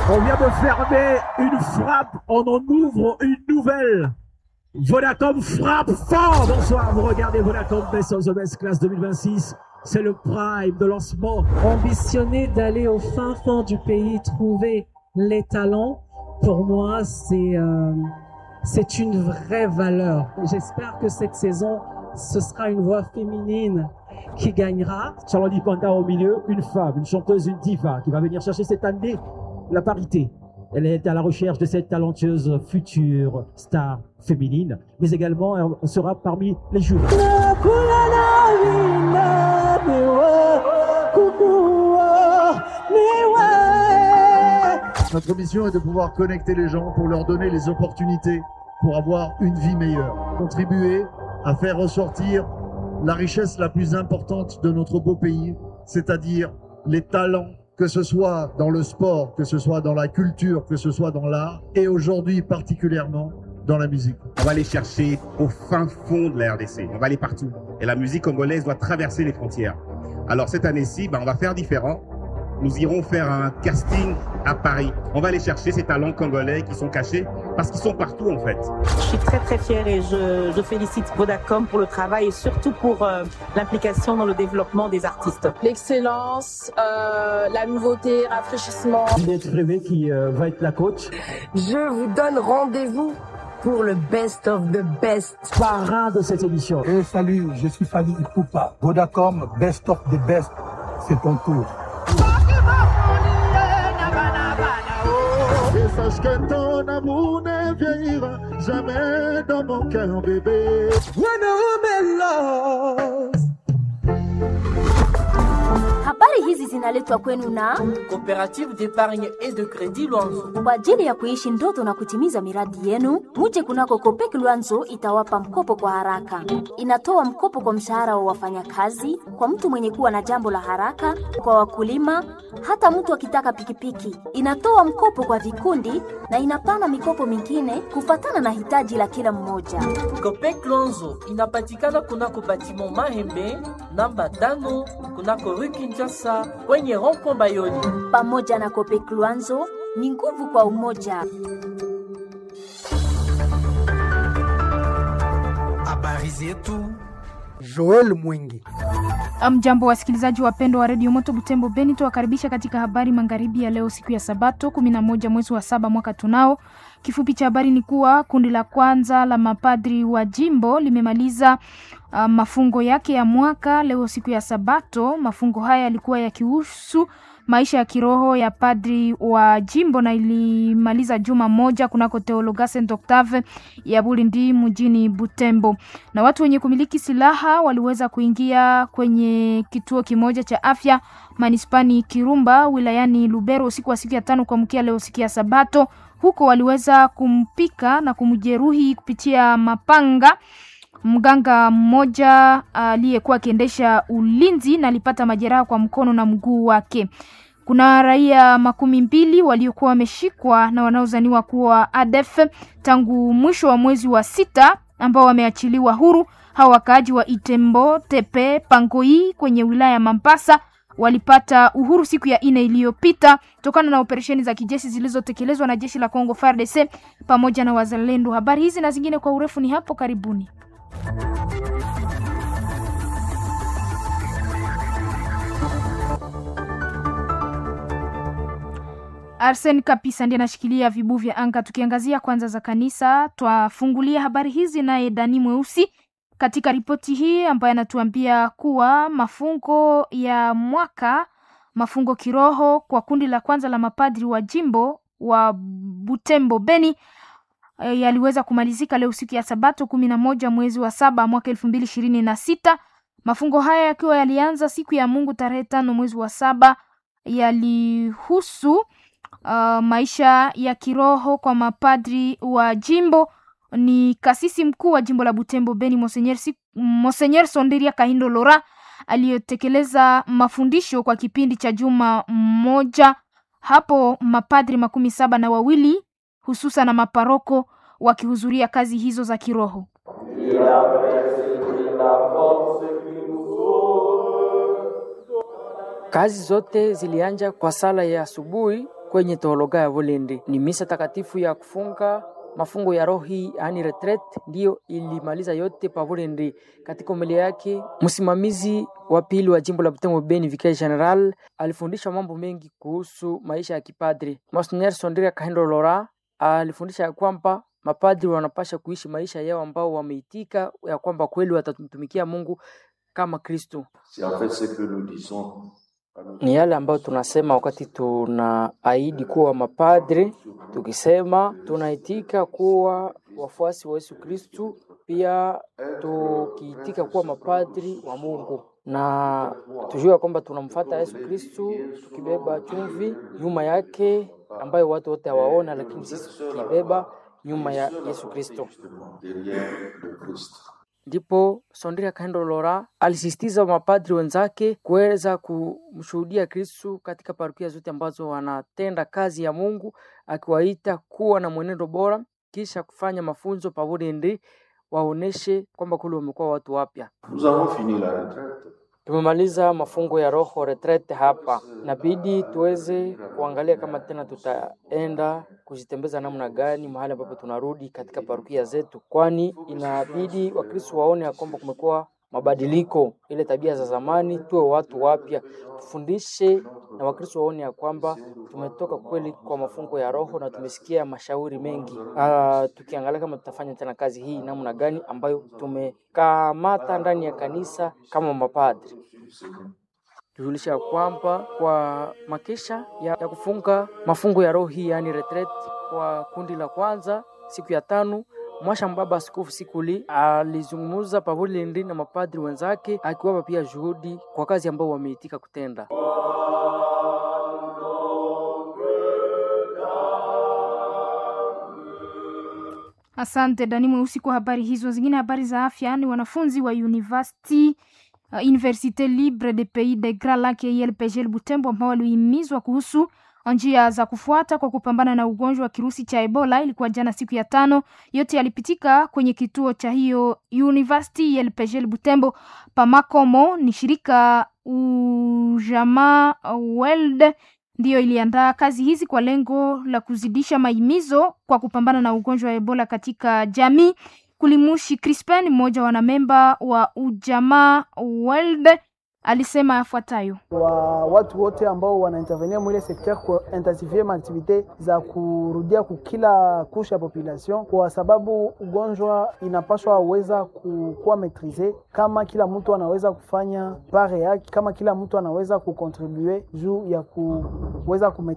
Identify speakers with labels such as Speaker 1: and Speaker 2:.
Speaker 1: On vient de fermer une frappe, on en ouvre une nouvelle. Vodacom frappe fort. Bonsoir, vous regardez Vodacom Best of the Best Class 2026. C'est le prime de lancement.
Speaker 2: Ambitionner d'aller au fin fond du pays, trouver les talents, pour moi, c'est euh, c'est une vraie valeur. J'espère que cette saison, ce sera une voix féminine qui gagnera.
Speaker 1: Charlotte Panda au milieu, une femme, une chanteuse, une diva qui va venir chercher cette année la parité. Elle est à la recherche de cette talentueuse future star féminine, mais également elle sera parmi les jurys.
Speaker 3: Notre mission est de pouvoir connecter les gens pour leur donner les opportunités pour avoir une vie meilleure. Contribuer à faire ressortir la richesse la plus importante de notre beau pays, c'est-à-dire les talents, que ce soit dans le sport, que ce soit dans la culture, que ce soit dans l'art, et aujourd'hui particulièrement dans la musique.
Speaker 4: On va aller chercher au fin fond de la RDC. On va aller partout. Et la musique congolaise doit traverser les frontières. Alors cette année-ci, ben, on va faire différent. Nous irons faire un casting à Paris. On va aller chercher ces talents congolais qui sont cachés parce qu'ils sont partout en fait.
Speaker 5: Je suis très très fière et je, je félicite Vodacom pour le travail et surtout pour euh, l'implication dans le développement des artistes.
Speaker 6: L'excellence, euh, la nouveauté, rafraîchissement.
Speaker 1: Juliette Prévé qui euh, va être la coach.
Speaker 7: Je vous donne rendez-vous pour le best of the best.
Speaker 1: Parrain de cette émission.
Speaker 8: Et salut, je suis Fanny Ikupa. Vodacom, best of the best. C'est ton tour.
Speaker 3: Et sache que ton amour ne vieillira jamais dans mon cœur, bébé.
Speaker 9: Habari hizi zinaletwa kwenu na
Speaker 10: Coopérative d'épargne et de crédit Luanzo.
Speaker 9: kwa ajili ya kuishi ndoto na kutimiza miradi yenu. Muje kunako Kopek Luanzo itawapa mkopo kwa haraka. Inatoa mkopo kwa mshahara wa wafanyakazi, kwa mtu mwenye kuwa na jambo la haraka, kwa wakulima, hata mtu akitaka pikipiki. Inatoa mkopo kwa vikundi na inapana mikopo mingine kufatana na hitaji la kila mmoja.
Speaker 10: Copec Luanzo inapatikana kunako batiment Mahembe namba tano kunako rue Kinshasa kwenye rond-point Bayoni.
Speaker 9: Pamoja na Kopek Luanzo ni nguvu kwa umoja.
Speaker 11: Habari zetu.
Speaker 8: Joel Mwingi.
Speaker 12: Mjambo wasikilizaji wapendwa wa redio Moto Butembo Beni, tuwakaribisha katika habari magharibi ya leo, siku ya Sabato 11 mwezi wa saba mwaka tunao. Kifupi cha habari ni kuwa kundi la kwanza la mapadri wa jimbo limemaliza uh, mafungo yake ya mwaka leo siku ya Sabato. Mafungo haya yalikuwa yakihusu maisha ya kiroho ya padri wa jimbo na ilimaliza juma moja kunako Teologa Saint Octave ya Bulindi mjini Butembo. Na watu wenye kumiliki silaha waliweza kuingia kwenye kituo kimoja cha afya manispani Kirumba wilayani Lubero usiku wa siku ya tano kuamkia leo siku ya Sabato. Huko waliweza kumpika na kumjeruhi kupitia mapanga mganga mmoja aliyekuwa akiendesha ulinzi na alipata majeraha kwa mkono na mguu wake. Kuna raia makumi mbili waliokuwa wameshikwa na wanaozaniwa kuwa ADF tangu mwisho wa mwezi wa sita ambao wameachiliwa huru. Hawa wakaaji wa Itembo, Tepe, Pangoi kwenye wilaya ya Mambasa walipata uhuru siku ya ine iliyopita kutokana na operesheni za kijeshi zilizotekelezwa na jeshi la Kongo FARDC pamoja na wazalendo. Habari hizi na zingine kwa urefu ni hapo karibuni. Arsen Kapisa ndiye anashikilia vibu vya anga. Tukiangazia kwanza za kanisa, twafungulia habari hizi naye Dani Mweusi katika ripoti hii ambayo anatuambia kuwa mafungo ya mwaka mafungo kiroho kwa kundi la kwanza la mapadri wa jimbo wa Butembo Beni e, yaliweza kumalizika leo siku ya Sabato kumi na moja mwezi wa saba mwaka elfu mbili ishirini na sita. Mafungo haya yakiwa yalianza siku ya Mungu tarehe tano mwezi wa saba yalihusu uh, maisha ya kiroho kwa mapadri wa jimbo ni kasisi mkuu wa jimbo la Butembo Beni Monseigneur, si, Monseigneur Sonderia Kahindo Lora aliyotekeleza mafundisho kwa kipindi cha juma moja. Hapo mapadri makumi saba na wawili hususan na maparoko wakihudhuria kazi hizo za kiroho.
Speaker 13: Kazi zote zilianja kwa sala ya asubuhi kwenye teologa ya Volende. Ni misa takatifu ya kufunga mafungo ya rohi yani retreat, ndiyo ilimaliza yote pa Volende. Katika umelia yake, msimamizi wa pili wa jimbo la Butembo Beni, Vicaire General, alifundisha mambo mengi kuhusu maisha ya kipadri. Monsignor Sondria Kahendo Lora alifundisha ya kwamba mapadri wanapasha kuishi maisha yao ambao wameitika ya kwamba kweli watamtumikia Mungu kama Kristo. Ni yale ambayo tunasema wakati tunaahidi kuwa mapadri, tukisema tunaitika kuwa wafuasi wa Yesu Kristu, pia tukiitika kuwa mapadri wa Mungu na tujue kwamba tunamfuata Yesu Kristu tukibeba chumvi nyuma yake ambayo watu wote hawaona, lakini sisi tukibeba nyuma ya Yesu Kristo. Ndipo Sondria Kahendo Lora alisisitiza mapadri wenzake kuweza kumshuhudia Kristu katika parokia zote ambazo wanatenda kazi ya Mungu, akiwaita kuwa na mwenendo bora, kisha kufanya mafunzo pamoja ndi waoneshe kwamba kule wamekuwa watu wapya. Tumemaliza mafungo ya roho retrete hapa, inabidi tuweze kuangalia kama tena tutaenda kujitembeza namna gani mahali ambapo tunarudi katika parokia zetu, kwani inabidi Wakristo waone ya kwamba kumekuwa mabadiliko, ile tabia za zamani, tuwe watu wapya, tufundishe na Wakristo waone ya kwamba tumetoka kweli kwa mafungo ya roho na tumesikia mashauri mengi. Uh, tukiangalia kama tutafanya tena kazi hii namna gani ambayo tumekamata ndani ya kanisa kama mapadri tujulisha kwamba kwa makesha ya, ya kufunga mafungo ya roho hii yani retreat kwa kundi la kwanza siku ya tano Mwasha Mbaba Askofu Sikuli alizungumza Pavolindi na mapadri wenzake akiwapa pia juhudi kwa kazi ambao wameitika kutenda.
Speaker 12: Asante Dani Mweusi kwa habari hizo. Zingine habari za afya ni wanafunzi wa university uh, Universite Libre de Pays de Grand Lac ILPG Butembo ambao walihimizwa kuhusu njia za kufuata kwa kupambana na ugonjwa wa kirusi cha Ebola. Ilikuwa jana siku ya tano, yote yalipitika kwenye kituo cha hiyo University ILPG Butembo. Pamakomo ni shirika ujamaa World ndiyo iliandaa kazi hizi kwa lengo la kuzidisha mahimizo kwa kupambana na ugonjwa wa Ebola katika jamii. Kulimushi Crispin, mmoja wa wanamemba wa ujamaa World, alisema yafuatayo:
Speaker 14: wa watu wote ambao wanaintervenir mwile sekter ku intensifie maaktivite za kurudia kukila kusha ya population, kwa sababu ugonjwa inapaswa weza kukuwa metrize kama kila mtu anaweza kufanya pare yake, kama kila mtu anaweza kukontribue juu ya kuweza